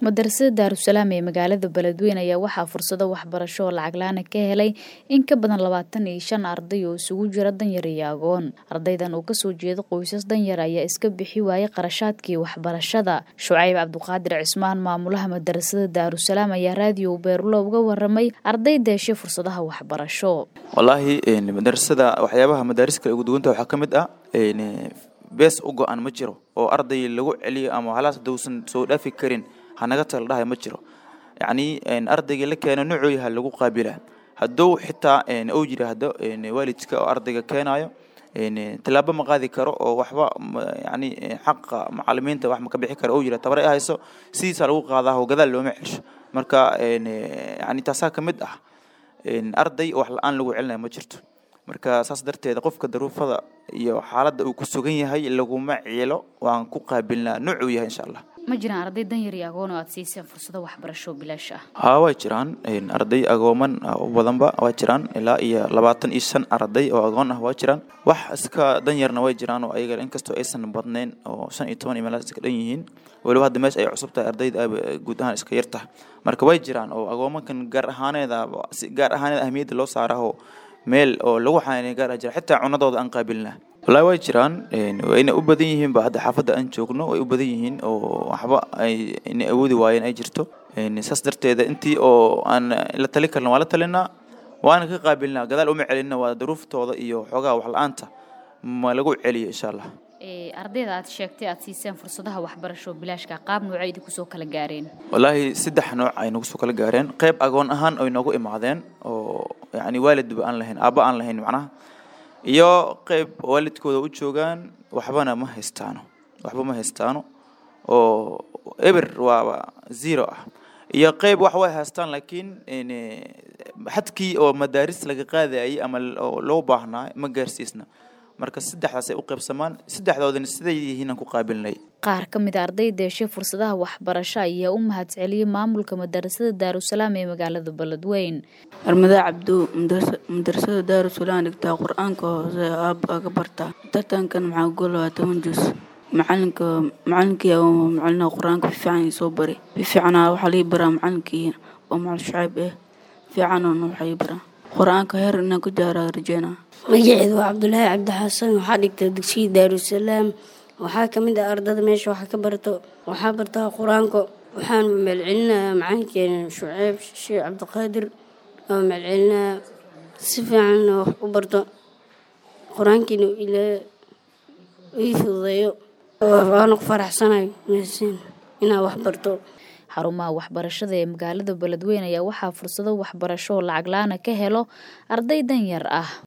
madarasada daarusalaam ee magaalada beledweyne ayaa waxaa fursado waxbarasho oo lacag la-aan ka helay in ka badan labaatan iyo shan arday oo isugu jira danyar iyo agoon ardaydan oo kasoo jeeda qoysas danyar ayaa iska bixi waayay qarashaadkii waxbarashada shucayb cabduqaadir cismaan maamulaha madarasada daarusalaam ayaa raadiyo beerulo uga waramay arday deeshay fursadaha waxbarasho wallaahi madarasada waxyaabaha madaaris kale ugu duwanta waxaa ka mid ah bees u go-an ma jiro oo arday lagu celiyo ama halaas dowsan soo dhaafi karin hanaga tala dhahay ma jiro yacni ardayga la keeno nucooyaha lagu qaabila hadduu xitaa ou yidhaahdo waalidka oo ardayga keenayo tallaabo ma qaadi karo oo waxba yani xaqa macalimiinta wax ma ka bixi karo ou yidhah tabare hayso sidiisaa lagu qaadaa oo gadaal looma celsho marka yani taasaa ka mid ah arday wax la-aan lagu celinayo ma jirto marka saas darteeda qofka daruufada iyo xaaladda uu ku sugan yahay laguma ciilo waan ku qaabilnaa nuucuu yahay insha allah ma jiraan arday danyar iyo agoon oo aad siiseen fursado waxbarasho bilaash ah haa waa jiraan arday agooman u badanba waa jiraan ilaa iyo labaatan iyo shan arday oo agoon ah waa jiraan wax iska danyarna way jiraan oo ayaga inkastoo aysan badnayn oo shan iyo toban iyo meelaas iska dhan yihiin weliba hadda meesha ay cusub tahay ardayda aaba guud ahaan iska yar tahay marka way jiraan oo agoomankan gaar ahaaneeda si gaar ahaaneed ahmiyadda loo saaraho meel oo lagu xanaanay gaar ah jira xitaa cunadooda aan qaabilnaa wallaahi way jiraan wayna u badan yihiin ba hadda xaafadda aan joogno way u badan yihiin oo waxba ay inay awoodi waayeen ay jirto saas darteeda intii oo aan la tali karna waa la talinaa waana ka qaabilnaa gadaal uma celinna waa daruuftooda iyo xoogaha wax la-aanta ma lagu celiyo insha allah ardayda aad sheegtay aad siiseen fursadaha waxbarasho bilaashka qaab noocay idinku soo kala gaareen wallaahi saddex nooc ay nagu soo kala gaareen qayb agoon ahaan ay noogu imaadeen oo yacni waalidba aan lahayn aabba aan lahayn macnaha iyo qayb waalidkooda u joogaan waxbana ma haystaano waxba ma haystaano oo eber waaba zero ah iyo qayb wax way haystaan laakiin xadkii oo madaaris laga qaadayay ama loo baahnaa ma gaarsiisna marka saddexdaas ay u qaybsamaan saddexdoodana siday yihiin aan ku qaabilnay qaar ka mid a arday deeshay fursadaha waxbarasho ayaa u mahad celiyey maamulka madarasada daarusalaam ee magaalada beledweyn armada cabdu madarasada daarusalaam dhigtaa qur-aanka hoose aab aga bartaa tartankan maxaa gol waa toban jus macalinka macalinkii macalina qur-aanka fiican soo bari fiicana waxaa lii baraa macalinkii oo macal shacayb eh fiicanona waxaa ii baraa qur-aanka heer inaan ku jaaraa rajeynaa magaceedu waa cabdulaahi cabdixasan waxaa dhigta dugsiya daarusalaam waxaa ka mid ah ardada meesha waxaa ka barto waxaa bartaa qur-aanka waxaan maalcelinayaa macalinkeena shuceyb sheekh cabdiqaadir oo maalcelinayaa si fiicanna wax u barto qur-aankiina ilaa ii fududeeyo waana ku faraxsanayo meesiin inaa wax barto xarumaha waxbarashada ee magaalada beledweyne ayaa waxaa fursado waxbarasho oo lacag la-aana ka helo arday danyar ah